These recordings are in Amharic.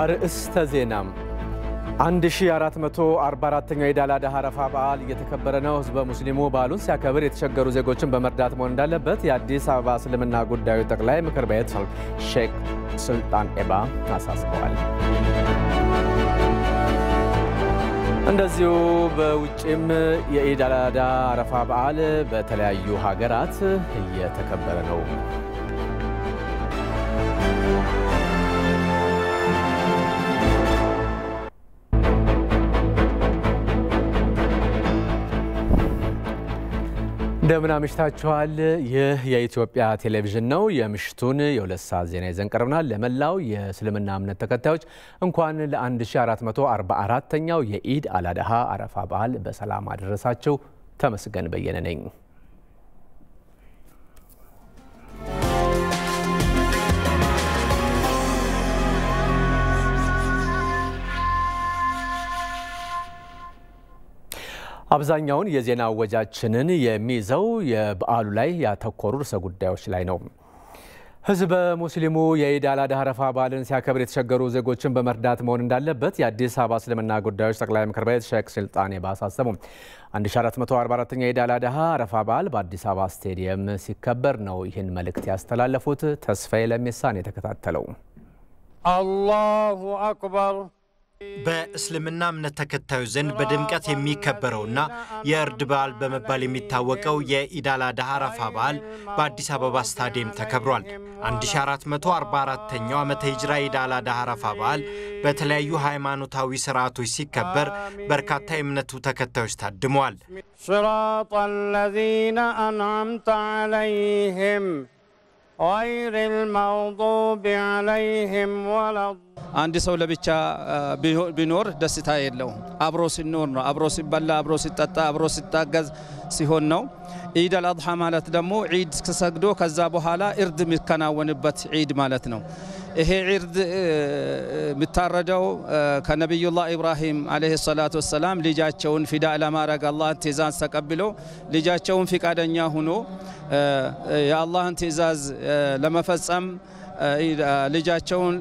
አርእስተ ዜናም 1444ኛው የኢድ አል አድሃ አረፋ በዓል እየተከበረ ነው። ህዝበ ሙስሊሙ በዓሉን ሲያከብር የተቸገሩ ዜጎችን በመርዳት መሆን እንዳለበት የአዲስ አበባ እስልምና ጉዳዮች ጠቅላይ ምክር ቤት ሼክ ሱልጣን ኤባ አሳስበዋል። እንደዚሁ በውጭም የኢድ አል አድሃ አረፋ በዓል በተለያዩ ሀገራት እየተከበረ ነው። እንደምን አምሽታችኋል። ይህ የኢትዮጵያ ቴሌቪዥን ነው። የምሽቱን የሁለት ሰዓት ዜና ይዘን ቀርበናል። ለመላው የእስልምና እምነት ተከታዮች እንኳን ለ1444ኛው የኢድ አል አድሃ አረፋ በዓል በሰላም አደረሳችሁ። ተመስገን በየነ ነኝ። አብዛኛውን የዜና ወጃችንን የሚይዘው የበዓሉ ላይ ያተኮሩ ርዕሰ ጉዳዮች ላይ ነው። ህዝበ ሙስሊሙ የኢድ አል አድሃ አረፋ በዓልን ሲያከብር የተቸገሩ ዜጎችን በመርዳት መሆን እንዳለበት የአዲስ አበባ እስልምና ጉዳዮች ጠቅላይ ምክር ቤት ሼክ ሱልጣን ኤባ አሳሰቡ። 1444ኛ የኢድ አል አድሃ አረፋ በዓል በአዲስ አበባ ስቴዲየም ሲከበር ነው ይህን መልእክት ያስተላለፉት። ተስፋዬ ለሜሳን የተከታተለው አላሁ አክበር በእስልምና እምነት ተከታዮች ዘንድ በድምቀት የሚከበረውና የእርድ በዓል በመባል የሚታወቀው የኢድ አል አድሃ አረፋ በዓል በአዲስ አበባ ስታዲየም ተከብሯል። 1444ኛው ዓመተ ሂጅራ ኢድ አል አድሃ አረፋ በዓል በተለያዩ ሃይማኖታዊ ስርዓቶች ሲከበር በርካታ የእምነቱ ተከታዮች ታድመዋል። صراط الذين أنعمت عليهم غير المغضوب عليهم ولا አንድ ሰው ለብቻ ቢኖር ደስታ የለውም። አብሮ ሲኖር ነው። አብሮ ሲበላ፣ አብሮ ሲጠጣ፣ አብሮ ሲታገዝ ሲሆን ነው። ኢድ አልአድሓ ማለት ደግሞ ዒድ ተሰግዶ ከዛ በኋላ እርድ የሚከናወንበት ዒድ ማለት ነው። ይሄ ዒድ የሚታረደው ከነቢዩላህ ኢብራሂም ዓለይሂ ሰላቱ ወሰላም ልጃቸውን ፊዳ ለማድረግ አላህን ትእዛዝ ተቀብሎ ልጃቸውን ፍቃደኛ ሁኖ የአላህን ትእዛዝ ለመፈጸም ልጃቸውን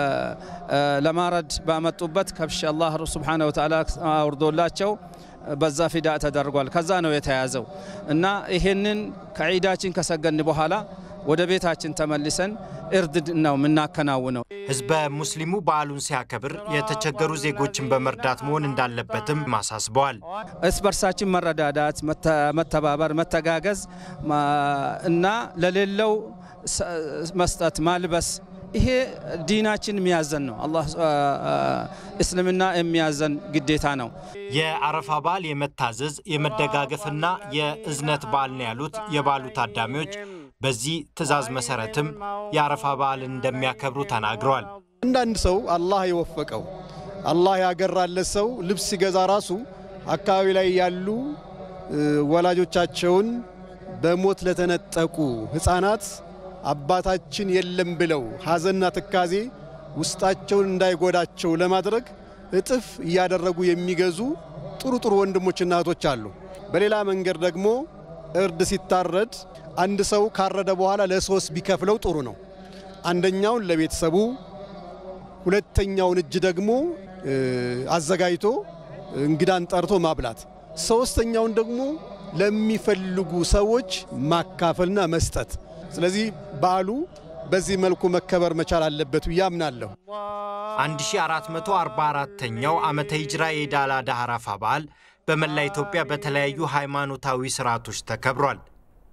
ለማረድ ባመጡበት ከብሽ አላህ ስብሓነ ወተዓላ አውርዶላቸው በዛ ፊዳ ተደርጓል። ከዛ ነው የተያዘው እና ይሄንን ከዒዳችን ከሰገን በኋላ ወደ ቤታችን ተመልሰን እርድ ነው የምናከናውነው። ህዝበ ሙስሊሙ በዓሉን ሲያከብር የተቸገሩ ዜጎችን በመርዳት መሆን እንዳለበትም አሳስበዋል። እርስ በርሳችን መረዳዳት፣ መተባበር፣ መተጋገዝ እና ለሌለው መስጠት ማልበስ ይሄ ዲናችን የሚያዘን ነው። አላህ እስልምና የሚያዘን ግዴታ ነው። የአረፋ በዓል የመታዘዝ የመደጋገፍና የእዝነት በዓል ነው ያሉት የበዓሉ ታዳሚዎች በዚህ ትዕዛዝ መሰረትም የአረፋ በዓልን እንደሚያከብሩ ተናግረዋል። አንዳንድ ሰው አላህ የወፈቀው አላህ ያገራለት ሰው ልብስ ሲገዛ ራሱ አካባቢ ላይ ያሉ ወላጆቻቸውን በሞት ለተነጠቁ ሕፃናት አባታችን የለም ብለው ሐዘንና ትካዜ ውስጣቸውን እንዳይጎዳቸው ለማድረግ እጥፍ እያደረጉ የሚገዙ ጥሩ ጥሩ ወንድሞችና እህቶች አሉ። በሌላ መንገድ ደግሞ እርድ ሲታረድ አንድ ሰው ካረደ በኋላ ለሶስት ቢከፍለው ጥሩ ነው። አንደኛውን ለቤተሰቡ፣ ሁለተኛውን እጅ ደግሞ አዘጋጅቶ እንግዳን ጠርቶ ማብላት፣ ሶስተኛውን ደግሞ ለሚፈልጉ ሰዎች ማካፈልና መስጠት። ስለዚህ በዓሉ በዚህ መልኩ መከበር መቻል አለበት ብዬ አምናለሁ። 1444ኛው ዓመተ ሂጅራ የኢድ አል አድሃ አረፋ በዓል በመላ ኢትዮጵያ በተለያዩ ሃይማኖታዊ ስርዓቶች ተከብሯል።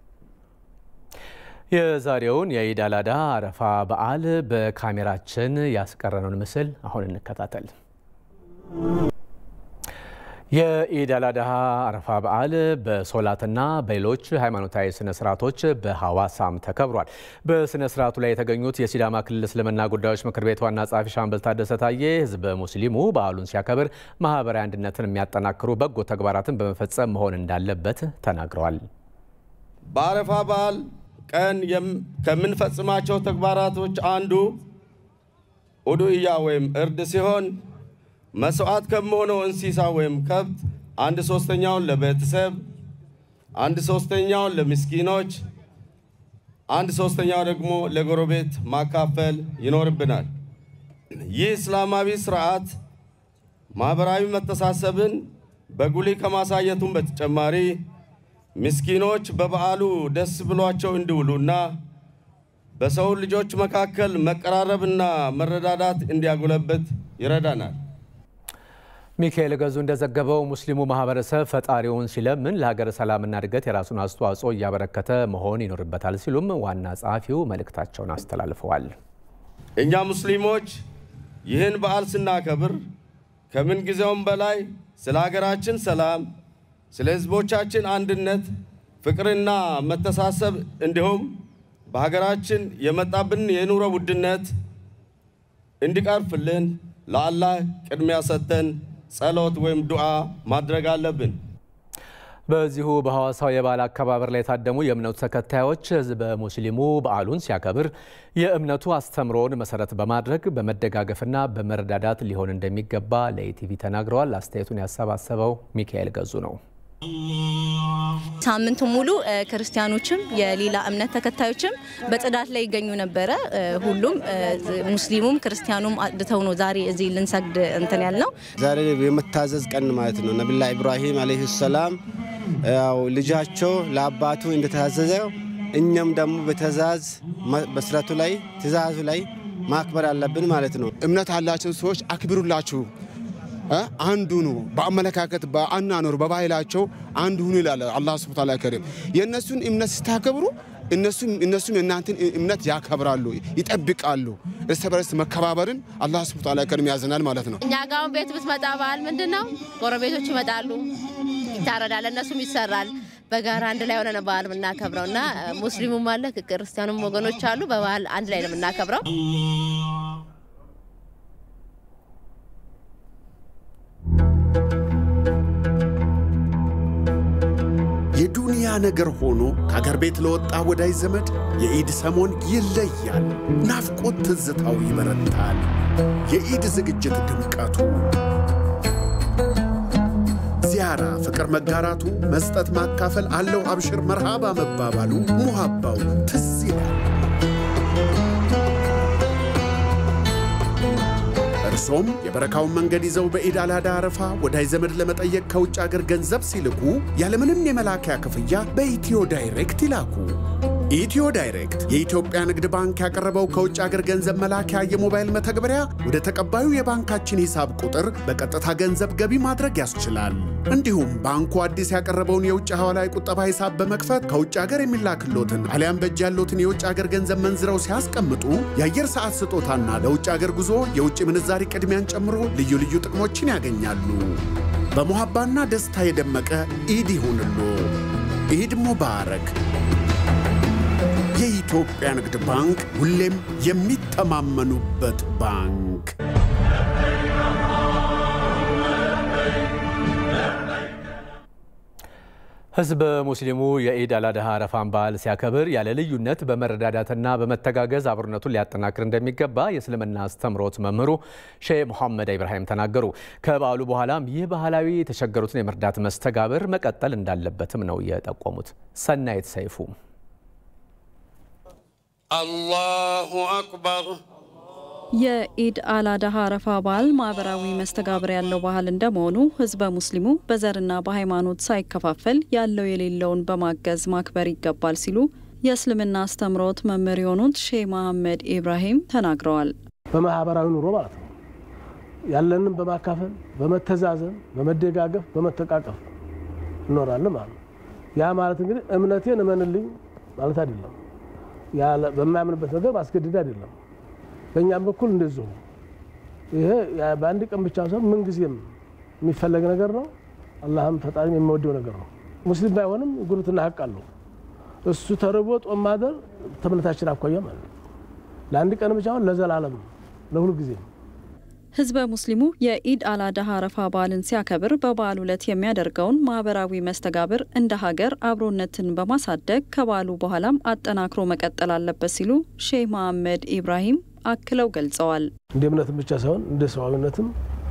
የዛሬውን የኢድ አል አድሃ አረፋ በዓል በካሜራችን ያስቀረነውን ምስል አሁን እንከታተል። የኢድ አል አድሃ አረፋ በዓል በሶላትና በሌሎች ሃይማኖታዊ ስነ ስርዓቶች በሐዋሳም ተከብሯል። በስነ ስርዓቱ ላይ የተገኙት የሲዳማ ክልል እስልምና ጉዳዮች ምክር ቤት ዋና ጸሐፊ ሻምበል ታደሰ ታዬ ህዝበ ሙስሊሙ በዓሉን ሲያከብር ማህበራዊ አንድነትን የሚያጠናክሩ በጎ ተግባራትን በመፈጸም መሆን እንዳለበት ተናግረዋል። በአረፋ በዓል ቀን ከምንፈጽማቸው ተግባራቶች አንዱ ኡዱእያ ወይም እርድ ሲሆን መስዋዕት ከመሆነው እንስሳ ወይም ከብት አንድ ሶስተኛውን ለቤተሰብ፣ አንድ ሶስተኛውን ለምስኪኖች፣ አንድ ሶስተኛው ደግሞ ለጎረቤት ማካፈል ይኖርብናል። ይህ እስላማዊ ስርዓት ማኅበራዊ መተሳሰብን በጉልህ ከማሳየቱም በተጨማሪ ምስኪኖች በበዓሉ ደስ ብሏቸው እንዲውሉና በሰው ልጆች መካከል መቀራረብና መረዳዳት እንዲያጎለበት ይረዳናል። ሚካኤል ገዙ እንደዘገበው ሙስሊሙ ማህበረሰብ ፈጣሪውን ሲለምን ለሀገር ሰላምና እድገት የራሱን አስተዋጽኦ እያበረከተ መሆን ይኖርበታል ሲሉም ዋና ጸሐፊው መልእክታቸውን አስተላልፈዋል። እኛ ሙስሊሞች ይህን በዓል ስናከብር ከምን ጊዜውም በላይ ስለ ሀገራችን ሰላም፣ ስለ ሕዝቦቻችን አንድነት፣ ፍቅርና መተሳሰብ እንዲሁም በሀገራችን የመጣብን የኑሮ ውድነት እንዲቀርፍልን ለአላህ ቅድሚያ ሰጥተን ጸሎት ወይም ዱዓ ማድረግ አለብን። በዚሁ በሐዋሳው የበዓል አከባበር ላይ የታደሙ የእምነቱ ተከታዮች ህዝበ ሙስሊሙ በዓሉን ሲያከብር የእምነቱ አስተምሮን መሰረት በማድረግ በመደጋገፍና በመረዳዳት ሊሆን እንደሚገባ ለኢቲቪ ተናግረዋል። አስተያየቱን ያሰባሰበው ሚካኤል ገዙ ነው። ሳምንቱ ሙሉ ክርስቲያኖችም የሌላ እምነት ተከታዮችም በጽዳት ላይ ይገኙ ነበረ። ሁሉም ሙስሊሙም ክርስቲያኑም አድተው ነው ዛሬ እዚህ ልንሰግድ እንትን ያልነው። ዛሬ የመታዘዝ ቀን ማለት ነው። ነቢላ ኢብራሂም አለይሂ ሰላም ያው ልጃቸው ለአባቱ እንደታዘዘ እኛም ደግሞ በትእዛዝ በስረቱ ላይ ትእዛዙ ላይ ማክበር አለብን ማለት ነው። እምነት ያላቸው ሰዎች አክብሩላችሁ አንዱ ኑ በአመለካከት በአናኖር በባህላቸው አንዱ ሁኑ ይላል አላህ ሱብሓነሁ ወተዓላ ከሪም። የእነሱን እምነት ስታከብሩ እነሱም የእናንተን እምነት ያከብራሉ፣ ይጠብቃሉ። እርስ በርስ መከባበርን አላህ ሱብሓነሁ ወተዓላ ከሪም ያዘናል ማለት ነው። እኛ ጋር አሁን ቤት ብትመጣ በዓል ምንድን ነው? ጎረቤቶች ይመጣሉ፣ ይታረዳል፣ እነሱም ይሰራል። በጋራ አንድ ላይ ሆነን በዓል የምናከብረው እና ሙስሊሙም አለ ክርስቲያኑም ወገኖች አሉ። በበዓል አንድ ላይ ነው የምናከብረው። የዱንያ ነገር ሆኖ ከአገር ቤት ለወጣ ወዳጅ ዘመድ የኢድ ሰሞን ይለያል። ናፍቆት ትዝታው ይበረታል። የኢድ ዝግጅት ድምቀቱ፣ ዚያራ ፍቅር መጋራቱ፣ መስጠት ማካፈል አለው አብሽር መርሃባ መባባሉ፣ ሙሃባው ትዝ ይላል። እርሶም የበረካውን መንገድ ይዘው በኢድ አል አድሃ አረፋ ወዳጅ ዘመድ ለመጠየቅ ከውጭ አገር ገንዘብ ሲልኩ ያለምንም የመላኪያ ክፍያ በኢትዮ ዳይሬክት ይላኩ። ኢትዮ ዳይሬክት የኢትዮጵያ ንግድ ባንክ ያቀረበው ከውጭ አገር ገንዘብ መላኪያ የሞባይል መተግበሪያ ወደ ተቀባዩ የባንካችን ሂሳብ ቁጥር በቀጥታ ገንዘብ ገቢ ማድረግ ያስችላል። እንዲሁም ባንኩ አዲስ ያቀረበውን የውጭ ሐዋላ ቁጠባ ሂሳብ በመክፈት ከውጭ አገር የሚላክሎትን አሊያም በእጅ ያሎትን የውጭ አገር ገንዘብ መንዝረው ሲያስቀምጡ የአየር ሰዓት ስጦታና ለውጭ አገር ጉዞ የውጭ ምንዛሪ ቅድሚያን ጨምሮ ልዩ ልዩ ጥቅሞችን ያገኛሉ። በሞሐባና ደስታ የደመቀ ኢድ ይሁንሎ። ኢድ ሙባረክ። የኢትዮጵያ ንግድ ባንክ ሁሌም የሚተማመኑበት ባንክ። ህዝበ ሙስሊሙ የኢድ አል አድሃ አረፋን በዓል ሲያከብር ያለ ልዩነት በመረዳዳትና በመተጋገዝ አብሮነቱን ሊያጠናክር እንደሚገባ የእስልምና አስተምሮት መምህሩ ሼህ ሙሐመድ ኢብራሂም ተናገሩ። ከበዓሉ በኋላም ይህ ባህላዊ የተቸገሩትን የመርዳት መስተጋብር መቀጠል እንዳለበትም ነው የጠቆሙት። ሰናይት ሰይፉ አላሁ አክበር የኢድ አል አድሃ አረፋ በዓል ማህበራዊ መስተጋብር ያለው ባህል እንደመሆኑ ህዝበ ሙስሊሙ በዘርና በሃይማኖት ሳይከፋፈል ያለው የሌለውን በማገዝ ማክበር ይገባል ሲሉ የእስልምና አስተምሮት መምህር የሆኑት ሼህ መሐመድ ኢብራሂም ተናግረዋል። በማህበራዊ ኑሮ ማለት ነው ያለንን በማካፈል በመተዛዘን፣ በመደጋገፍ፣ በመተቃቀፍ እኖራለን ማለት ነው። ያ ማለት እንግዲህ እምነቴን እመንልኝ ማለት አይደለም። በማያምንበት ነገር ማስገደድ አይደለም። በእኛም በኩል እንደዚሁ ይሄ በአንድ ቀን ብቻ ሳይሆን ምንጊዜም የሚፈለግ ነገር ነው። አላህም ፈጣሪም የሚወደው ነገር ነው። ሙስሊም ባይሆንም ጉርብትና ሀቅ አለው። እሱ ተርቦ ጦም ማደር ተምነታችን አኳያ ማለት ነው። ለአንድ ቀን ብቻ አሁን ለዘላለም ለሁሉ ጊዜ ህዝበ ሙስሊሙ የኢድ አል አድሃ አረፋ በዓልን ሲያከብር በበዓሉ ዕለት የሚያደርገውን ማህበራዊ መስተጋብር እንደ ሀገር አብሮነትን በማሳደግ ከበዓሉ በኋላም አጠናክሮ መቀጠል አለበት ሲሉ ሼህ መሐመድ ኢብራሂም አክለው ገልጸዋል። እንደ እምነትም ብቻ ሳይሆን እንደ ሰዋዊነትም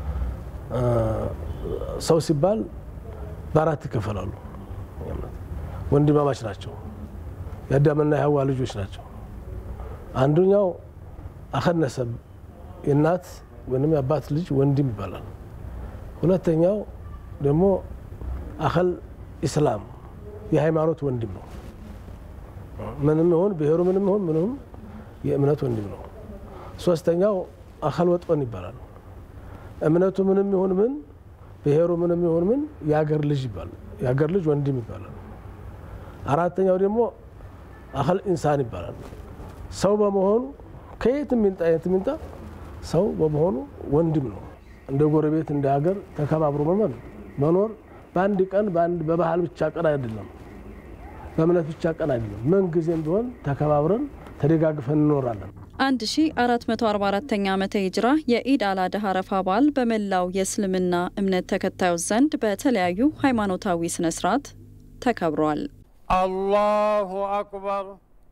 ሰው ሲባል በአራት ይከፈላሉ። ወንድማማች ናቸው። የአዳምና የሐዋ ልጆች ናቸው። አንዱኛው አኸነሰብ የእናት ወይም የአባት ልጅ ወንድም ይባላል። ሁለተኛው ደግሞ አኸል ኢስላም የሃይማኖት ወንድም ነው። ምንም ይሁን ብሔሩ ምንም ይሁን ምንም የእምነት ወንድም ነው። ሶስተኛው አኸል ወጥን ይባላል። እምነቱ ምንም ይሁን ምን ብሔሩ ምንም ይሁን ምን የአገር ልጅ ይባላል። የአገር ልጅ ወንድም ይባላል። አራተኛው ደግሞ አኸል ኢንሳን ይባላል። ሰው በመሆኑ ከየት ሚንጣ የት ሚንጣ ሰው በመሆኑ ወንድም ነው። እንደ ጎረቤት እንደ ሀገር ተከባብሮ መመን መኖር በአንድ ቀን በባህል ብቻ ቀን አይደለም፣ በእምነት ብቻ ቀን አይደለም። ምን ጊዜም ቢሆን ተከባብረን ተደጋግፈን እንኖራለን። 1444ኛ ዓመተ ሂጅራ የኢድ አልአድሃ አረፋ በዓል በመላው የእስልምና እምነት ተከታዮች ዘንድ በተለያዩ ሃይማኖታዊ ስነ ስርዓት ተከብሯል። አላሁ አክበር።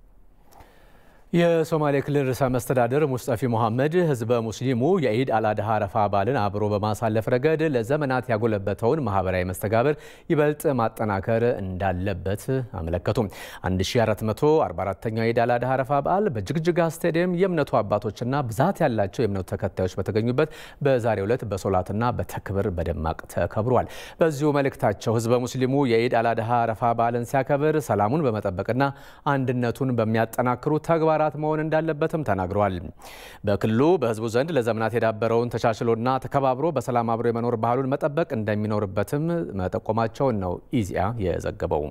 የሶማሌ ክልል ርዕሰ መስተዳድር ሙስጠፊ መሐመድ ህዝበ ሙስሊሙ የኢድ አልአድሃ አረፋ በዓልን አብሮ በማሳለፍ ረገድ ለዘመናት ያጎለበተውን ማህበራዊ መስተጋብር ይበልጥ ማጠናከር እንዳለበት አመለከቱ። 1444ኛው የኢድ አልአድሃ አረፋ በዓል በጅግጅጋ ስታዲየም የእምነቱ አባቶችና ብዛት ያላቸው የእምነቱ ተከታዮች በተገኙበት በዛሬው ዕለት በሶላትና በተክብር በደማቅ ተከብሯል። በዚሁ መልእክታቸው ህዝበ ሙስሊሙ የኢድ አልአድሃ አረፋ በዓልን ሲያከብር ሰላሙን በመጠበቅና አንድነቱን በሚያጠናክሩ ተግባራት ተግባራት መሆን እንዳለበትም ተናግረዋል። በክልሉ በህዝቡ ዘንድ ለዘመናት የዳበረውን ተቻችሎና ተከባብሮ በሰላም አብሮ የመኖር ባህሉን መጠበቅ እንደሚኖርበትም መጠቆማቸውን ነው ኢዜአ የዘገበው።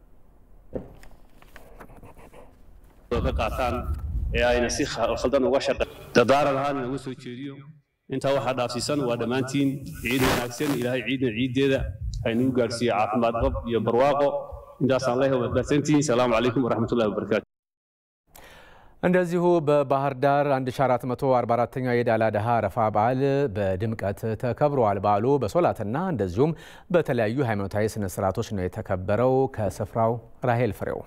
intaa waxaa dhaafsiisan waa dhammaantiin ciid wanaagsan ilaahay ciidna ciiddeeda haynuu gaadhsiiye caafimaad qab iyo barwaaqo intaasaan leeyahay waad mahadsantihiin salaamu calaykum waraxmatullahi wabarakaatu እንደዚሁ በባህር ዳር 1444ኛው የኢድ አልአድሃ አረፋ በዓል በድምቀት ተከብረዋል። በዓሉ በሶላትና እንደዚሁም በተለያዩ ሃይማኖታዊ ስነ ስርዓቶች ነው የተከበረው። ከስፍራው ራሄል ፍሬው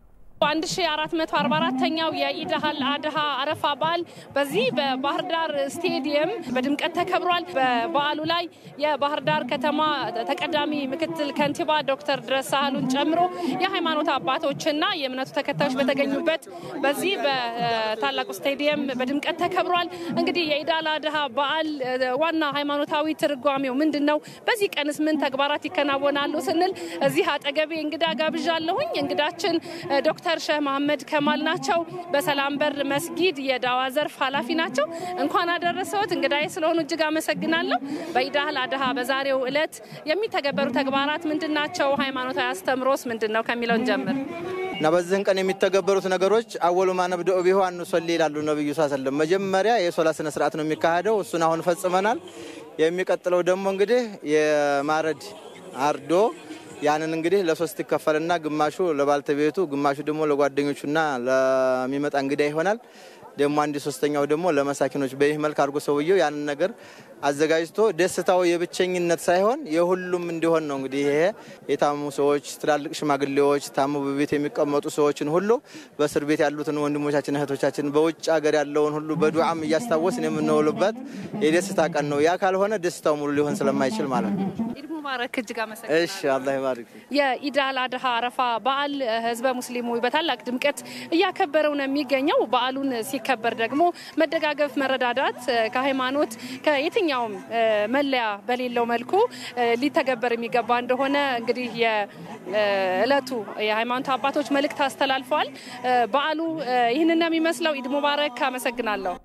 1444ኛው የኢድ አልአድሃ አረፋ በዓል በዚህ በባህር ዳር ስቴዲየም በድምቀት ተከብሯል። በበዓሉ ላይ የባህር ዳር ከተማ ተቀዳሚ ምክትል ከንቲባ ዶክተር ድረስ ሳህሉን ጨምሮ የሃይማኖት አባቶችና የእምነቱ ተከታዮች በተገኙበት በዚህ በታላቁ ስቴዲየም በድምቀት ተከብሯል። እንግዲህ የኢድ አልአድሃ በዓል ዋና ሃይማኖታዊ ትርጓሜው ምንድን ነው? በዚህ ቀንስ ምን ተግባራት ይከናወናሉ ስንል እዚህ አጠገቤ እንግዳ ጋብዣለሁኝ። እንግዳችን ዶክተር ሼህ መሐመድ ከማል ናቸው። በሰላም በር መስጊድ የዳዋ ዘርፍ ኃላፊ ናቸው። እንኳን አደረሰዎት እንግዳዬ ስለሆኑ እጅግ አመሰግናለሁ። በኢድ አልአድሃ በዛሬው ዕለት የሚተገበሩ ተግባራት ምንድን ናቸው? ሃይማኖታዊ አስተምሮስ ምንድን ነው ከሚለው እንጀምር እና በዚህን ቀን የሚተገበሩት ነገሮች አወሉ ማነብደኡ ቢሆ አንሶሊ ይላሉ ነብዩ ሰለም። መጀመሪያ የሶላት ስነ ስርዓት ነው የሚካሄደው። እሱን አሁን ፈጽመናል። የሚቀጥለው ደግሞ እንግዲህ የማረድ አርዶ ያንን እንግዲህ ለሶስት ይከፈልና ግማሹ ለባልተቤቱ፣ ግማሹ ደግሞ ለጓደኞቹና ለሚመጣ እንግዳ ይሆናል። ደግሞ አንድ ሶስተኛው ደግሞ ለመሳኪኖች በይህ መልክ አድርጎ ሰውየው ያንን ነገር አዘጋጅቶ ደስታው የብቸኝነት ሳይሆን የሁሉም እንዲሆን ነው። እንግዲህ ይሄ የታመሙ ሰዎች፣ ትላልቅ ሽማግሌዎች፣ ታመሙ በቤት የሚቀመጡ ሰዎችን ሁሉ በእስር ቤት ያሉትን ወንድሞቻችን እህቶቻችን፣ በውጭ ሀገር ያለውን ሁሉ በዱዓም እያስታወስን የምንውልበት የደስታ ቀን ነው። ያ ካልሆነ ደስታው ሙሉ ሊሆን ስለማይችል ማለት ነው። ኢድ ሙባረክ። እጅግ አመሰግናለሁ። እሺ፣ አላህ ይባርክ። የኢድ አልአድሃ አረፋ በዓል ህዝበ ሙስሊሙ በታላቅ ድምቀት እያከበረው ነው የሚገኘው። በዓሉን ሲከበር ደግሞ መደጋገፍ፣ መረዳዳት ከሃይማኖት ከየትኛውም መለያ በሌለው መልኩ ሊተገበር የሚገባ እንደሆነ እንግዲህ የእለቱ የሃይማኖት አባቶች መልእክት አስተላልፈዋል። በዓሉ ይህንን ነው የሚመስለው። ኢድ ሙባረክ። አመሰግናለሁ።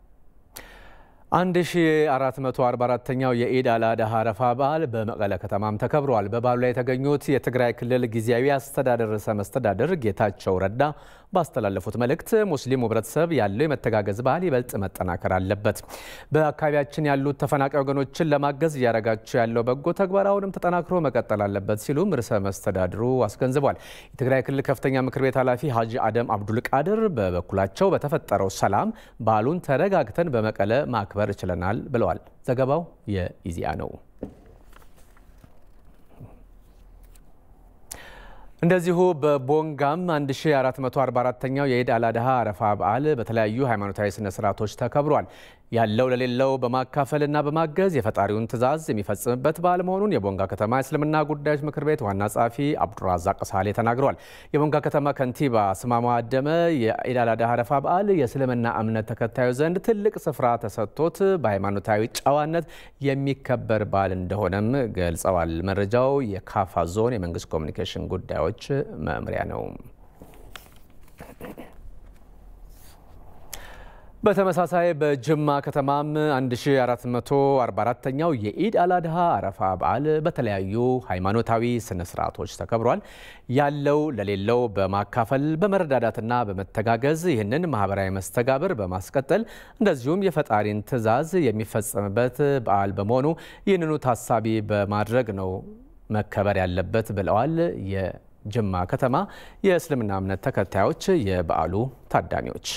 1444ኛው የኢድ አልአድሃ አረፋ በዓል በመቀለ ከተማም ተከብረዋል። በበዓሉ ላይ የተገኙት የትግራይ ክልል ጊዜያዊ አስተዳደር ርዕሰ መስተዳደር ጌታቸው ረዳ ባስተላለፉት መልእክት ሙስሊሙ ህብረተሰብ ያለው የመተጋገዝ ባህል ይበልጥ መጠናከር አለበት፣ በአካባቢያችን ያሉት ተፈናቃይ ወገኖችን ለማገዝ እያደረጋቸው ያለው በጎ ተግባር አሁንም ተጠናክሮ መቀጠል አለበት ሲሉም ርዕሰ መስተዳድሩ አስገንዝቧል። የትግራይ ክልል ከፍተኛ ምክር ቤት ኃላፊ ሀጂ አደም አብዱል ቃድር በበኩላቸው በተፈጠረው ሰላም በዓሉን ተረጋግተን በመቀለ ማክበር ማክበር ችለናል ብለዋል። ዘገባው የኢዜአ ነው። እንደዚሁ በቦንጋም 1444ኛው የኢድ አልአድሃ አረፋ በዓል በተለያዩ ሃይማኖታዊ ስነ ስርዓቶች ተከብሯል። ያለው ለሌለው በማካፈልና በማገዝ የፈጣሪውን ትዕዛዝ የሚፈጽምበት በዓል መሆኑን የቦንጋ ከተማ የእስልምና ጉዳዮች ምክር ቤት ዋና ጸሐፊ አብዱራዛቅ ሳሌ ተናግረዋል። የቦንጋ ከተማ ከንቲባ ስማማ አደመ የኢድ አል አድሃ አረፋ በዓል የእስልምና እምነት ተከታዩ ዘንድ ትልቅ ስፍራ ተሰጥቶት በሃይማኖታዊ ጨዋነት የሚከበር በዓል እንደሆነም ገልጸዋል። መረጃው የካፋ ዞን የመንግስት ኮሚኒኬሽን ጉዳዮች መምሪያ ነው። በተመሳሳይ በጅማ ከተማም 1444ኛው የኢድ አልአድሃ አረፋ በዓል በተለያዩ ሃይማኖታዊ ስነ ስርዓቶች ተከብሯል። ያለው ለሌለው በማካፈል በመረዳዳትና በመተጋገዝ ይህንን ማህበራዊ መስተጋብር በማስቀጠል እንደዚሁም የፈጣሪን ትዕዛዝ የሚፈጸምበት በዓል በመሆኑ ይህንኑ ታሳቢ በማድረግ ነው መከበር ያለበት ብለዋል። የጅማ ከተማ የእስልምና እምነት ተከታዮች የበዓሉ ታዳሚዎች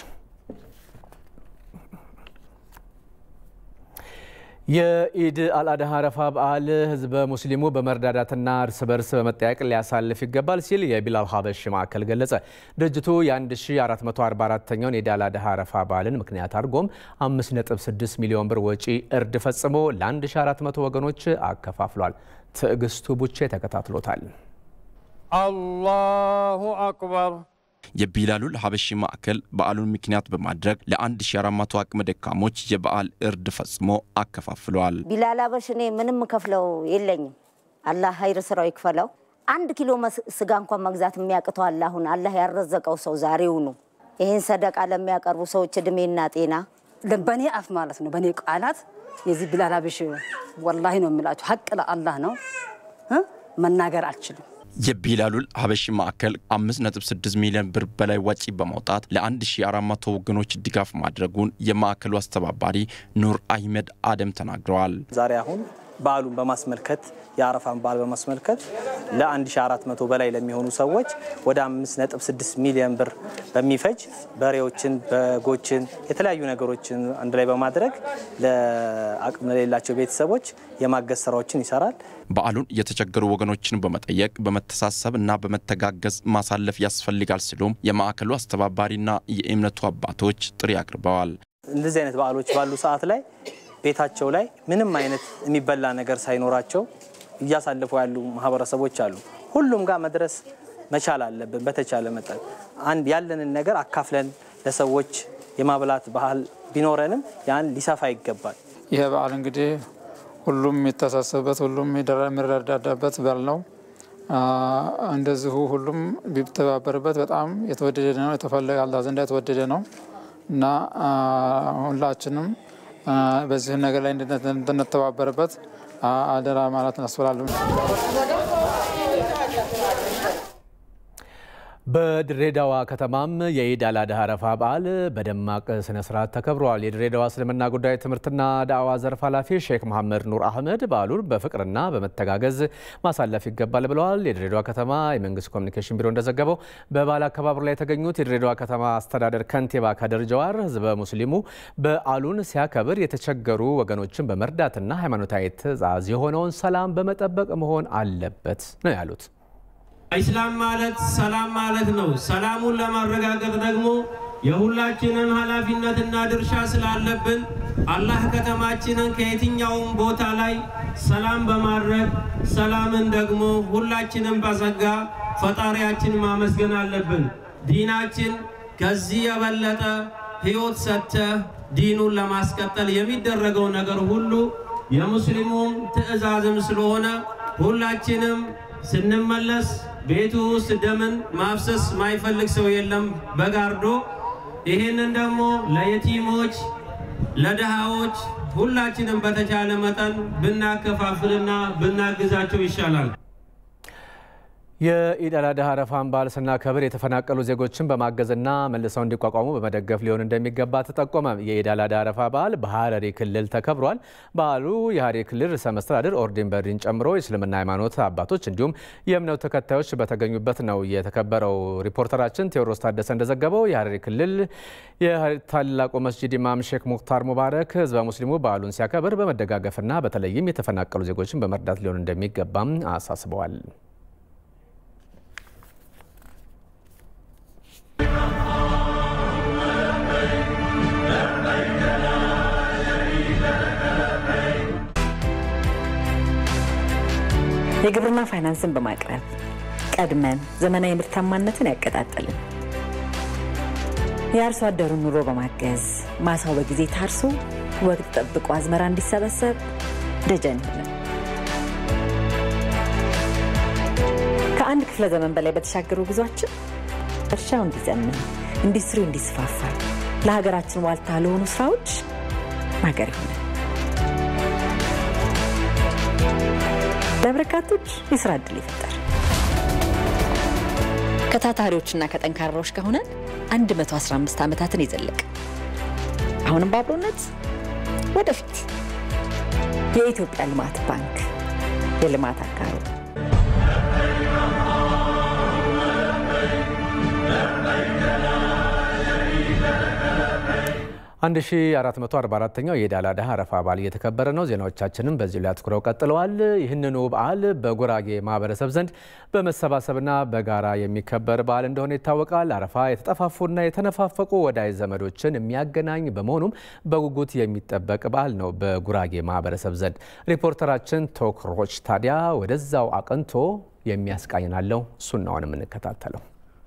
የኢድ አልአድሃ አረፋ በዓል ህዝበ ሙስሊሙ በመረዳዳትና እርስ በርስ በመጠያቅ ሊያሳልፍ ይገባል ሲል የቢላል ሀበሽ ማዕከል ገለጸ። ድርጅቱ የ1444ኛውን የኢድ አልአድሃ አረፋ በዓልን ምክንያት አድርጎም 5.6 ሚሊዮን ብር ወጪ እርድ ፈጽሞ ለ1400 ወገኖች አከፋፍሏል። ትዕግስቱ ቡቼ ተከታትሎታል። አላሁ አክበር የቢላሉል ሀበሺ ማዕከል በዓሉን ምክንያት በማድረግ ለ1400 አቅመ ደካሞች የበዓል እርድ ፈጽሞ አከፋፍለዋል። ቢላል ሀበሽ እኔ ምንም ከፍለው የለኝም። አላህ ሀይር ስራው ይክፈለው። አንድ ኪሎ ስጋ እንኳን መግዛት የሚያቅተው አለ። አሁን አላህ ያረዘቀው ሰው ዛሬውኑ ይህን ሰደቃ ለሚያቀርቡ ሰዎች እድሜና ጤና በእኔ አፍ ማለት ነው፣ በእኔ ቃላት የዚህ ቢላል ሀበሽ ወላሂ ነው የምላቸው ሀቅ ለአላህ ነው መናገር አልችልም። የቢላሉል ሀበሺ ማዕከል 5.6 ሚሊዮን ብር በላይ ወጪ በማውጣት ለ1400 ወገኖች ድጋፍ ማድረጉን የማዕከሉ አስተባባሪ ኑር አህመድ አደም ተናግረዋል። ዛሬ አሁን በዓሉን በማስመልከት የአረፋን በዓል በማስመልከት ለ1400 በላይ ለሚሆኑ ሰዎች ወደ 5.6 ሚሊዮን ብር በሚፈጅ በሬዎችን፣ በጎችን፣ የተለያዩ ነገሮችን አንድ ላይ በማድረግ ለአቅም ለሌላቸው ቤተሰቦች የማገዝ ስራዎችን ይሰራል። በዓሉን የተቸገሩ ወገኖችን በመጠየቅ በመተሳሰብ እና በመተጋገዝ ማሳለፍ ያስፈልጋል ሲሉም የማዕከሉ አስተባባሪና የእምነቱ አባቶች ጥሪ አቅርበዋል። እንደዚህ አይነት በዓሎች ባሉ ሰዓት ላይ ቤታቸው ላይ ምንም አይነት የሚበላ ነገር ሳይኖራቸው እያሳለፉ ያሉ ማህበረሰቦች አሉ። ሁሉም ጋር መድረስ መቻል አለብን። በተቻለ መጠን አንድ ያለንን ነገር አካፍለን ለሰዎች የማብላት ባህል ቢኖረንም ያን ሊሰፋ ይገባል። ይህ በዓል እንግዲህ ሁሉም የሚተሳሰብበት ሁሉም የሚረዳዳበት በዓል ነው። እንደዚሁ ሁሉም ቢተባበርበት በጣም የተወደደ ነው። የተፈለገ አላህ ዘንዳ የተወደደ ነው እና ሁላችንም በዚህ ነገር ላይ እንድንተባበርበት አደራ ማለት እናስፈላለን። በድሬዳዋ ከተማም የኢድ አል አድሃ አረፋ በዓል በደማቅ ስነ ስርዓት ተከብረዋል። የድሬዳዋ እስልምና ጉዳይ ትምህርትና ዳዕዋ ዘርፍ ኃላፊ ሼክ መሐመድ ኑር አህመድ በዓሉን በፍቅርና በመተጋገዝ ማሳለፍ ይገባል ብለዋል። የድሬዳዋ ከተማ የመንግስት ኮሚኒኬሽን ቢሮ እንደዘገበው በበዓል አከባበሩ ላይ የተገኙት የድሬዳዋ ከተማ አስተዳደር ከንቲባ ከድር ጀዋር ህዝበ ሙስሊሙ በዓሉን ሲያከብር የተቸገሩ ወገኖችን በመርዳትና ሃይማኖታዊ ትዕዛዝ የሆነውን ሰላም በመጠበቅ መሆን አለበት ነው ያሉት። ኢስላም ማለት ሰላም ማለት ነው። ሰላሙን ለማረጋገጥ ደግሞ የሁላችንም ኃላፊነትና ድርሻ ስላለብን አላህ ከተማችንን ከየትኛውም ቦታ ላይ ሰላም በማድረግ ሰላምን ደግሞ ሁላችንም በጸጋ ፈጣሪያችን ማመስገን አለብን። ዲናችን ከዚህ የበለጠ ህይወት ሰጥተህ ዲኑን ለማስቀጠል የሚደረገው ነገር ሁሉ የሙስሊሙም ትዕዛዝም ስለሆነ ሁላችንም ስንመለስ ቤቱ ውስጥ ደምን ማፍሰስ ማይፈልግ ሰው የለም በጋርዶ። ይህንን ደግሞ ለየቲሞች፣ ለድሃዎች ሁላችንም በተቻለ መጠን ብናከፋፍልና ብናግዛቸው ይሻላል። የኢድ አል አድሃ አረፋን በዓል ስናከብር የተፈናቀሉ ዜጎችን በማገዝና መልሰው እንዲቋቋሙ በመደገፍ ሊሆን እንደሚገባ ተጠቆመ። የኢድ አል አድሃ አረፋ በዓል በሀረሪ ክልል ተከብሯል። በዓሉ የሀረሪ ክልል ርዕሰ መስተዳድር ኦርዲን በድሪን ጨምሮ የእስልምና ሃይማኖት አባቶች እንዲሁም የእምነቱ ተከታዮች በተገኙበት ነው የተከበረው። ሪፖርተራችን ቴዎድሮስ ታደሰ እንደዘገበው የሀረሪ ክልል የታላቁ መስጂድ ኢማም ሼክ ሙክታር ሙባረክ ህዝበ ሙስሊሙ በዓሉን ሲያከብር በመደጋገፍና በተለይም የተፈናቀሉ ዜጎችን በመርዳት ሊሆን እንደሚገባም አሳስበዋል። የግብርና ፋይናንስን በማቅረብ ቀድመን ዘመናዊ ምርታማነትን ያቀጣጠልን የአርሶ አደሩን ኑሮ በማገዝ ማሳው በጊዜ ታርሶ ወቅት ጠብቆ አዝመራ እንዲሰበሰብ ደጀን ይሆናል። ከአንድ ክፍለ ዘመን በላይ በተሻገሩ ጉዟችን እርሻው እንዲዘምን፣ ኢንዱስትሪው እንዲስፋፋ፣ ለሀገራችን ዋልታ ለሆኑ ስራዎች ማገር ይሆናል። ለበርካቶች የስራ ዕድል ይፈጠር። ከታታሪዎችና ከጠንካራዎች ከሆነን 115 ዓመታትን የዘለቀ አሁንም በአብሮነት ወደፊት የኢትዮጵያ ልማት ባንክ የልማት አጋሩ 1444ኛው የኢድ አል አድሃ አረፋ በዓል እየተከበረ ነው። ዜናዎቻችንም በዚሁ ላይ አትኩረው ቀጥለዋል። ይህንኑ በዓል በጉራጌ ማህበረሰብ ዘንድ በመሰባሰብና በጋራ የሚከበር በዓል እንደሆነ ይታወቃል። አረፋ የተጠፋፉና የተነፋፈቁ ወዳጅ ዘመዶችን የሚያገናኝ በመሆኑም በጉጉት የሚጠበቅ በዓል ነው በጉራጌ ማህበረሰብ ዘንድ። ሪፖርተራችን ቶክሮች ታዲያ ወደዛው አቅንቶ የሚያስቃኝናለው እሱን ነው የምንከታተለው።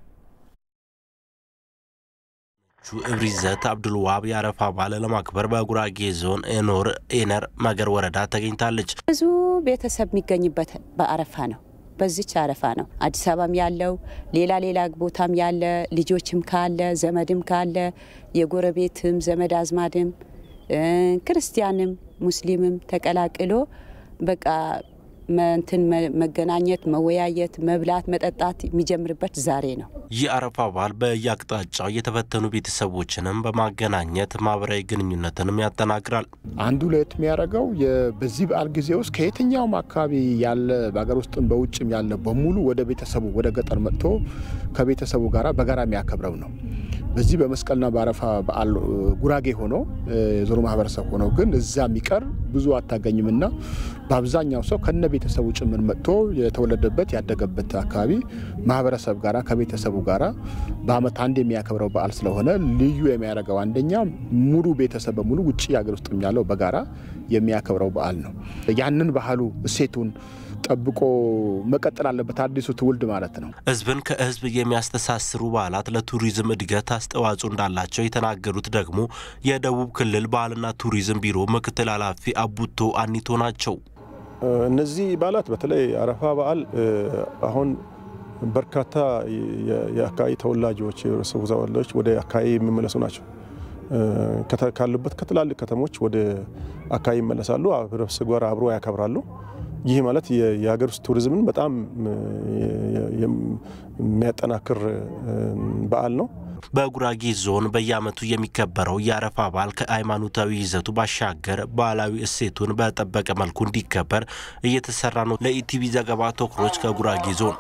እብሪዘት አብዱል ዋብ የአረፋ በዓል ለማክበር በጉራጌ ዞን ኤኖር ኤነር መገር ወረዳ ተገኝታለች። ብዙ ቤተሰብ የሚገኝበት በአረፋ ነው። በዚች አረፋ ነው አዲስ አበባም ያለው ሌላ ሌላ ቦታም ያለ ልጆችም ካለ ዘመድም ካለ የጎረቤትም ዘመድ አዝማድም ክርስቲያንም ሙስሊምም ተቀላቅሎ በቃ እንትን መገናኘት፣ መወያየት፣ መብላት፣ መጠጣት የሚጀምርበት ዛሬ ነው። ይህ አረፋ በዓል በየአቅጣጫው የተፈተኑ ቤተሰቦችንም በማገናኘት ማህበራዊ ግንኙነትንም ያጠናክራል። አንዱ ለየት የሚያደርገው በዚህ በዓል ጊዜ ውስጥ ከየትኛውም አካባቢ ያለ በሀገር ውስጥም በውጭም ያለ በሙሉ ወደ ቤተሰቡ ወደ ገጠር መጥቶ ከቤተሰቡ ጋር በጋራ የሚያከብረው ነው። በዚህ በመስቀልና በአረፋ በዓል ጉራጌ ሆኖ የዞሮ ማህበረሰብ ሆነው ግን እዛ የሚቀር ብዙ አታገኝምና በአብዛኛው ሰው ከነ ቤተሰቡ ጭምር መጥቶ የተወለደበት ያደገበት አካባቢ ማህበረሰብ ጋራ ከቤተሰቡ ጋራ በዓመት አንድ የሚያከብረው በዓል ስለሆነ ልዩ የሚያደርገው አንደኛ ሙሉ ቤተሰብ በሙሉ ውጭ ሀገር ውስጥ ያለው በጋራ የሚያከብረው በዓል ነው። ያንን ባህሉ እሴቱን ጠብቆ መቀጠል አለበት አዲሱ ትውልድ ማለት ነው። ህዝብን ከህዝብ የሚያስተሳስሩ በዓላት ለቱሪዝም እድገት አስተዋጽኦ እንዳላቸው የተናገሩት ደግሞ የደቡብ ክልል ባህልና ቱሪዝም ቢሮ ምክትል ኃላፊ አቡቶ አኒቶ ናቸው። እነዚህ በዓላት በተለይ አረፋ በዓል አሁን በርካታ የአካባቢ ተወላጆች የህብረተሰቡ ተወላጆች ወደ አካባቢ የሚመለሱ ናቸው። ካሉበት ከትላልቅ ከተሞች ወደ አካባቢ ይመለሳሉ። ህብረተሰቡ ጋር አብሮ ያከብራሉ። ይህ ማለት የሀገር ውስጥ ቱሪዝምን በጣም የሚያጠናክር በዓል ነው። በጉራጌ ዞን በየዓመቱ የሚከበረው የአረፋ በዓል ከሃይማኖታዊ ይዘቱ ባሻገር ባህላዊ እሴቱን በጠበቀ መልኩ እንዲከበር እየተሰራ ነው። ለኢቲቪ ዘገባ ቶክሮች ከጉራጌ ዞን።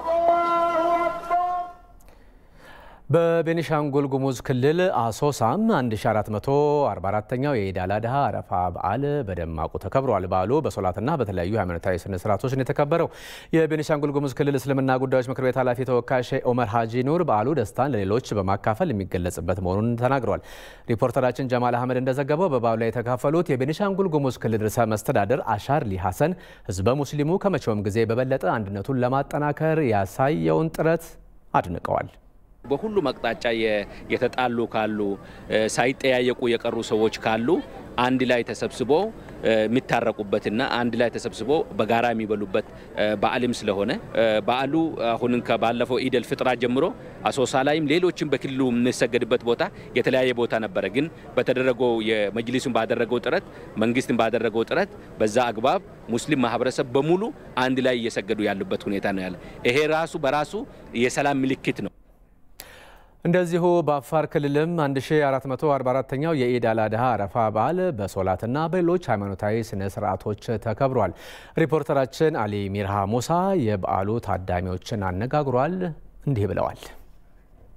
በቤኒሻንጉል ጉሙዝ ክልል አሶሳም 1444ኛው የኢድ አል አድሃ አረፋ በዓል በደማቁ ተከብሯል። በዓሉ በሶላትና በተለያዩ ሃይማኖታዊ ስነ ስርዓቶች ነው የተከበረው። የቤኒሻንጉል ጉሙዝ ክልል እስልምና ጉዳዮች ምክር ቤት ኃላፊ ተወካይ ሼህ ኦመር ሀጂ ኑር በዓሉ ደስታን ለሌሎች በማካፈል የሚገለጽበት መሆኑን ተናግረዋል። ሪፖርተራችን ጀማል አህመድ እንደዘገበው በበዓሉ ላይ የተካፈሉት የቤኒሻንጉል ጉሙዝ ክልል ርዕሰ መስተዳደር አሻርሊ ሀሰን ህዝበ ሙስሊሙ ከመቼውም ጊዜ በበለጠ አንድነቱን ለማጠናከር ያሳየውን ጥረት አድንቀዋል። በሁሉም አቅጣጫ የተጣሉ ካሉ ሳይጠያየቁ የቀሩ ሰዎች ካሉ አንድ ላይ ተሰብስቦ የሚታረቁበትና አንድ ላይ ተሰብስቦ በጋራ የሚበሉበት በዓልም ስለሆነ በዓሉ አሁን ከባለፈው ኢደል ፍጥራ ጀምሮ አሶሳ ላይም ሌሎችም በክልሉ የምንሰገድበት ቦታ የተለያየ ቦታ ነበረ። ግን በተደረገው የመጅሊሱን ባደረገው ጥረት መንግስትን ባደረገው ጥረት በዛ አግባብ ሙስሊም ማህበረሰብ በሙሉ አንድ ላይ እየሰገዱ ያሉበት ሁኔታ ነው ያለ። ይሄ ራሱ በራሱ የሰላም ምልክት ነው። እንደዚሁ በአፋር ክልልም 1444ኛው የኢድ አል አድሃ አረፋ በዓል በሶላትና በሌሎች ሃይማኖታዊ ስነ ስርዓቶች ተከብሯል። ሪፖርተራችን አሊ ሚርሃ ሙሳ የበዓሉ ታዳሚዎችን አነጋግሯል። እንዲህ ብለዋል።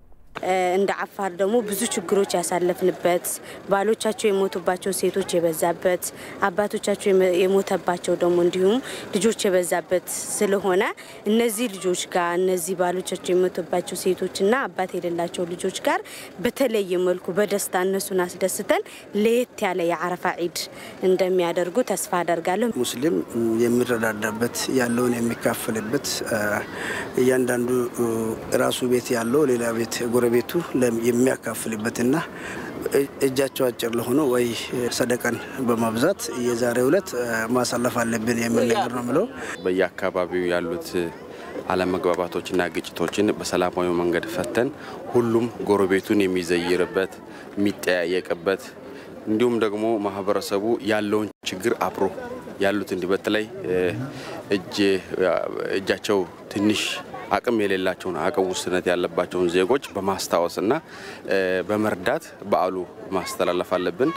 እንደ አፋር ደግሞ ብዙ ችግሮች ያሳለፍንበት ባሎቻቸው የሞቱባቸው ሴቶች የበዛበት አባቶቻቸው የሞተባቸው ደግሞ እንዲሁም ልጆች የበዛበት ስለሆነ እነዚህ ልጆች ጋር እነዚህ ባሎቻቸው የሞቱባቸው ሴቶችና አባት የሌላቸው ልጆች ጋር በተለየ መልኩ በደስታ እነሱን አስደስተን ለየት ያለ የአረፋ ዒድ እንደሚያደርጉ ተስፋ አደርጋለሁ። ሙስሊም የሚረዳዳበት ያለውን የሚካፈልበት እያንዳንዱ ራሱ ቤት ያለው ሌላ ቤት ጎረቤቱ የሚያካፍልበትና እጃቸው አጭር ለሆኑ ወይ ሰደቀን በማብዛት የዛሬ ዕለት ማሳለፍ አለብን የሚል ነገር ነው ምለው። በየአካባቢው ያሉት አለመግባባቶችና ግጭቶችን በሰላማዊ መንገድ ፈተን ሁሉም ጎረቤቱን የሚዘይርበት የሚጠያየቅበት እንዲሁም ደግሞ ማህበረሰቡ ያለውን ችግር አብሮ ያሉት እንዲህ በተለይ እጃቸው ትንሽ አቅም የሌላቸውን አቅም ውስንነት ያለባቸውን ዜጎች በማስታወስና በመርዳት በዓሉ ማስተላለፍ አለብን።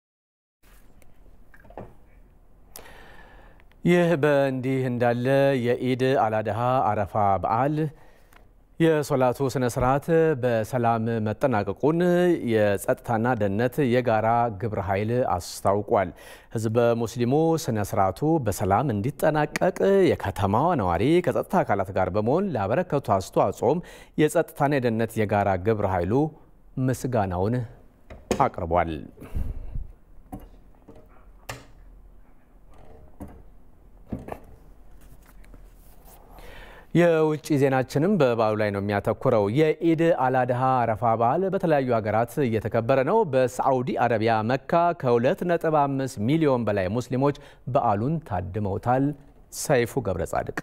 ይህ በእንዲህ እንዳለ የኢድ አላድሃ አረፋ በዓል የሶላቱ ስነ ስርዓት በሰላም መጠናቀቁን የጸጥታና ደህንነት የጋራ ግብረ ኃይል አስታውቋል። ህዝበ ሙስሊሙ ስነ ስርዓቱ በሰላም እንዲጠናቀቅ የከተማዋ ነዋሪ ከጸጥታ አካላት ጋር በመሆን ላበረከቱ አስተዋጽኦም የጸጥታና የደህንነት የጋራ ግብረ ኃይሉ ምስጋናውን አቅርቧል። የውጭ ዜናችንም በበዓሉ ላይ ነው የሚያተኩረው። የኢድ አላድሃ አረፋ በዓል በተለያዩ ሀገራት እየተከበረ ነው። በሳዑዲ አረቢያ መካ ከ2.5 ሚሊዮን በላይ ሙስሊሞች በዓሉን ታድመውታል። ሰይፉ ገብረ ጻድቅ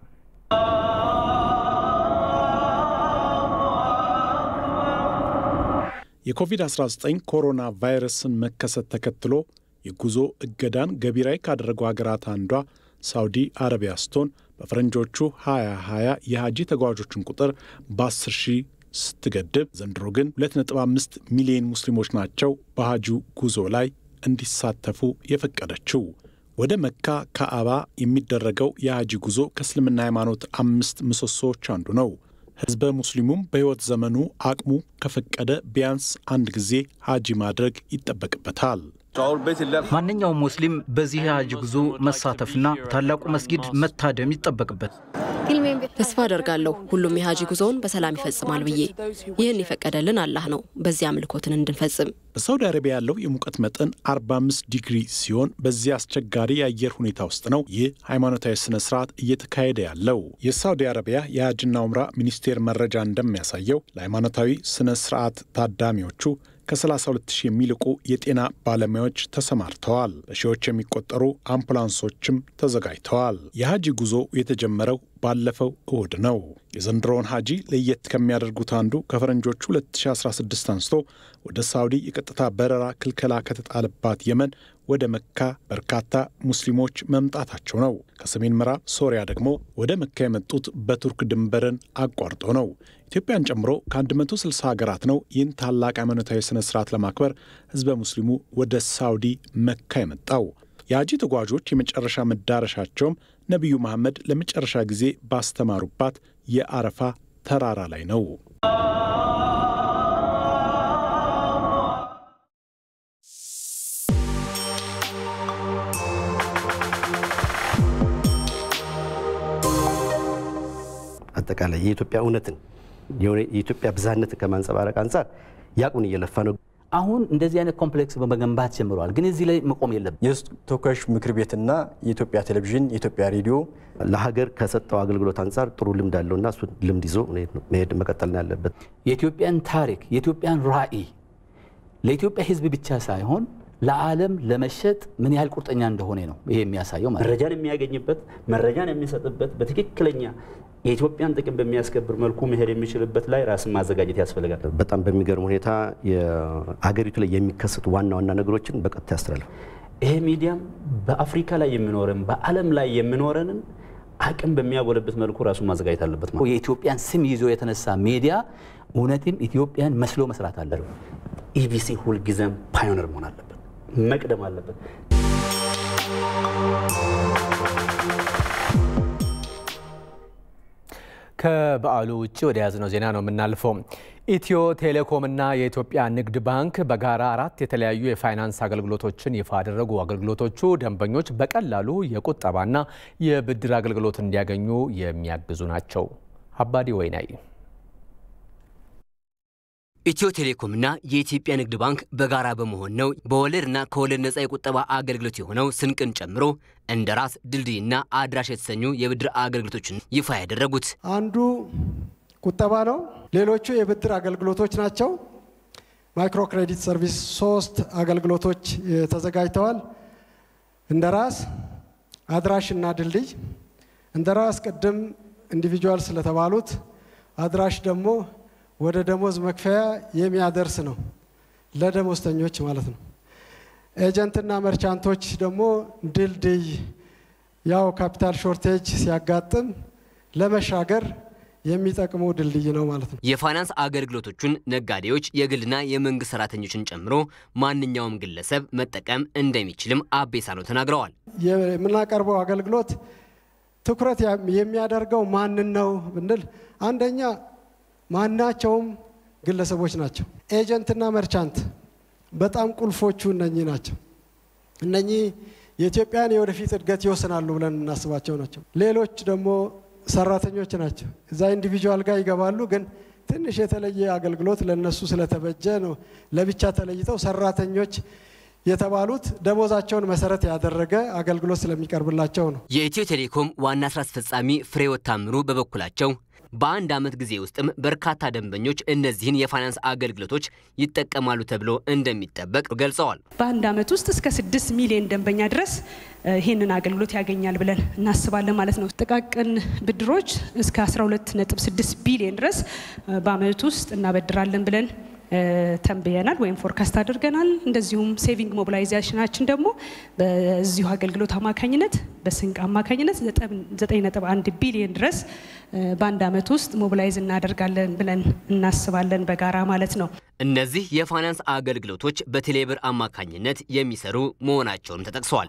የኮቪድ-19 ኮሮና ቫይረስን መከሰት ተከትሎ የጉዞ እገዳን ገቢራዊ ካደረጉ ሀገራት አንዷ ሳውዲ አረቢያ ስትሆን በፈረንጆቹ 2020 የሀጂ ተጓዦችን ቁጥር በ10 ሺህ ስትገድብ ዘንድሮ ግን 2.5 ሚሊዮን ሙስሊሞች ናቸው በሀጂው ጉዞ ላይ እንዲሳተፉ የፈቀደችው። ወደ መካ ካዕባ የሚደረገው የሀጂ ጉዞ ከእስልምና ሃይማኖት አምስት ምሰሶዎች አንዱ ነው። ህዝበ ሙስሊሙም በሕይወት ዘመኑ አቅሙ ከፈቀደ ቢያንስ አንድ ጊዜ ሀጂ ማድረግ ይጠበቅበታል። ማንኛውም ሙስሊም በዚህ የሀጅ ጉዞ መሳተፍና ታላቁ መስጊድ መታደም ይጠበቅበት። ተስፋ አደርጋለሁ ሁሉም የሀጂ ጉዞውን በሰላም ይፈጽማል ብዬ። ይህን የፈቀደልን አላህ ነው፣ በዚህ አምልኮትን እንድንፈጽም። በሳውዲ አረቢያ ያለው የሙቀት መጠን 45 ዲግሪ ሲሆን በዚህ አስቸጋሪ የአየር ሁኔታ ውስጥ ነው ይህ ሃይማኖታዊ ስነ ስርዓት እየተካሄደ ያለው። የሳውዲ አረቢያ የሀጅና ኡምራ ሚኒስቴር መረጃ እንደሚያሳየው ለሃይማኖታዊ ስነ ስርዓት ታዳሚዎቹ ከ32 ሺህ የሚልቁ የጤና ባለሙያዎች ተሰማርተዋል። በሺዎች የሚቆጠሩ አምቡላንሶችም ተዘጋጅተዋል። የሀጂ ጉዞ የተጀመረው ባለፈው እሁድ ነው። የዘንድሮውን ሀጂ ለየት ከሚያደርጉት አንዱ ከፈረንጆቹ 2016 አንስቶ ወደ ሳውዲ የቀጥታ በረራ ክልከላ ከተጣለባት የመን ወደ መካ በርካታ ሙስሊሞች መምጣታቸው ነው። ከሰሜን ምዕራብ ሶሪያ ደግሞ ወደ መካ የመጡት በቱርክ ድንበርን አቋርጦ ነው። ኢትዮጵያን ጨምሮ ከ160 ሀገራት ነው ይህን ታላቅ ሃይማኖታዊ ስነ ስርዓት ለማክበር ህዝበ ሙስሊሙ ወደ ሳውዲ መካ የመጣው። የሀጂ ተጓዦች የመጨረሻ መዳረሻቸውም ነቢዩ መሐመድ ለመጨረሻ ጊዜ ባስተማሩባት የአረፋ ተራራ ላይ ነው። አጠቃላይ የኢትዮጵያ እውነትን የኢትዮጵያ ብዝሃነትን ከማንጸባረቅ አንጻር ያቁን እየለፋ ነው። አሁን እንደዚህ አይነት ኮምፕሌክስ በመገንባት ጀምረዋል። ግን እዚህ ላይ መቆም የለብን። የህዝብ ተወካዮች ምክር ቤትና የኢትዮጵያ ቴሌቪዥን፣ የኢትዮጵያ ሬዲዮ ለሀገር ከሰጠው አገልግሎት አንጻር ጥሩ ልምድ አለውና እሱ ልምድ ይዞ መሄድ መቀጠል ነው ያለበት። የኢትዮጵያን ታሪክ የኢትዮጵያን ራዕይ ለኢትዮጵያ ህዝብ ብቻ ሳይሆን ለዓለም ለመሸጥ ምን ያህል ቁርጠኛ እንደሆነ ነው ይሄ የሚያሳየው። መረጃን የሚያገኝበት መረጃን የሚሰጥበት በትክክለኛ የኢትዮጵያን ጥቅም በሚያስከብር መልኩ መሄድ የሚችልበት ላይ ራስን ማዘጋጀት ያስፈልጋል። በጣም በሚገርም ሁኔታ የአገሪቱ ላይ የሚከሰቱ ዋና ዋና ነገሮችን በቀጥታ ያስተላልፍ። ይሄ ሚዲያም በአፍሪካ ላይ የሚኖረን በዓለም ላይ የሚኖረንን አቅም በሚያጎለበት መልኩ ራሱን ማዘጋጀት አለበት። ማለት የኢትዮጵያን ስም ይዞ የተነሳ ሚዲያ እውነትም ኢትዮጵያን መስሎ መስራት አለበት። ኢቢሲ ሁልጊዜም ፓዮነር መሆን አለበት፣ መቅደም አለበት። ከበዓሉ ውጭ ወደ ያዝነው ዜና ነው የምናልፈው። ኢትዮ ቴሌኮምና የኢትዮጵያ ንግድ ባንክ በጋራ አራት የተለያዩ የፋይናንስ አገልግሎቶችን ይፋ አደረጉ። አገልግሎቶቹ ደንበኞች በቀላሉ የቁጠባና የብድር አገልግሎት እንዲያገኙ የሚያግዙ ናቸው። አባዲ ወይናይ ኢትዮ ቴሌኮምና የኢትዮጵያ ንግድ ባንክ በጋራ በመሆን ነው በወለድና ከወለድ ነጻ የቁጠባ አገልግሎት የሆነው ስንቅን ጨምሮ እንደ ራስ ድልድይና አድራሽ የተሰኙ የብድር አገልግሎቶችን ይፋ ያደረጉት። አንዱ ቁጠባ ነው። ሌሎቹ የብድር አገልግሎቶች ናቸው። ማይክሮ ክሬዲት ሰርቪስ ሶስት አገልግሎቶች ተዘጋጅተዋል። እንደ ራስ አድራሽ እና ድልድይ። እንደ ራስ ቅድም ኢንዲቪጁዋል ስለተባሉት አድራሽ ደግሞ ወደ ደሞዝ መክፈያ የሚያደርስ ነው፣ ለደሞዝተኞች ማለት ነው። ኤጀንትና መርቻንቶች ደግሞ ድልድይ፣ ያው ካፒታል ሾርቴጅ ሲያጋጥም ለመሻገር የሚጠቅሙ ድልድይ ነው ማለት ነው። የፋይናንስ አገልግሎቶቹን ነጋዴዎች፣ የግልና የመንግስት ሰራተኞችን ጨምሮ ማንኛውም ግለሰብ መጠቀም እንደሚችልም አቤሳኖ ተናግረዋል። የምናቀርበው አገልግሎት ትኩረት የሚያደርገው ማንን ነው ብንል አንደኛ ማናቸውም ግለሰቦች ናቸው። ኤጀንትና መርቻንት በጣም ቁልፎቹ እነኚህ ናቸው። እነኚህ የኢትዮጵያን የወደፊት እድገት ይወስናሉ ብለን እናስባቸው ናቸው። ሌሎች ደግሞ ሰራተኞች ናቸው። እዛ ኢንዲቪጁዋል ጋር ይገባሉ፣ ግን ትንሽ የተለየ አገልግሎት ለነሱ ስለተበጀ ነው ለብቻ ተለይተው ሰራተኞች የተባሉት ደሞዛቸውን መሰረት ያደረገ አገልግሎት ስለሚቀርብላቸው ነው። የኢትዮ ቴሌኮም ዋና ስራ አስፈጻሚ ፍሬሕይወት ታምሩ በበኩላቸው በአንድ ዓመት ጊዜ ውስጥም በርካታ ደንበኞች እነዚህን የፋይናንስ አገልግሎቶች ይጠቀማሉ ተብሎ እንደሚጠበቅ ገልጸዋል። በአንድ ዓመት ውስጥ እስከ ስድስት ሚሊዮን ደንበኛ ድረስ ይህንን አገልግሎት ያገኛል ብለን እናስባለን ማለት ነው። ጥቃቅን ብድሮች እስከ 12.6 ቢሊዮን ድረስ በዓመት ውስጥ እናበድራለን ብለን ተንብየናል ወይም ፎርካስት አድርገናል። እንደዚሁም ሴቪንግ ሞቢላይዜሽናችን ደግሞ በዚሁ አገልግሎት አማካኝነት በስንቅ አማካኝነት 9.1 ቢሊዮን ድረስ በአንድ ዓመት ውስጥ ሞቢላይዝ እናደርጋለን ብለን እናስባለን በጋራ ማለት ነው። እነዚህ የፋይናንስ አገልግሎቶች በቴሌብር አማካኝነት የሚሰሩ መሆናቸውም ተጠቅሰዋል።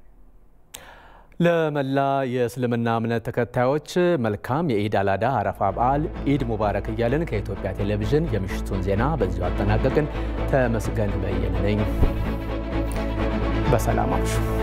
ለመላ የእስልምና እምነት ተከታዮች መልካም የኢድ አላዳ አረፋ በዓል ኢድ ሙባረክ እያልን ከኢትዮጵያ ቴሌቪዥን የምሽቱን ዜና በዚሁ አጠናቀቅን። ተመስገን በየነ ነኝ። በሰላም አምሹ።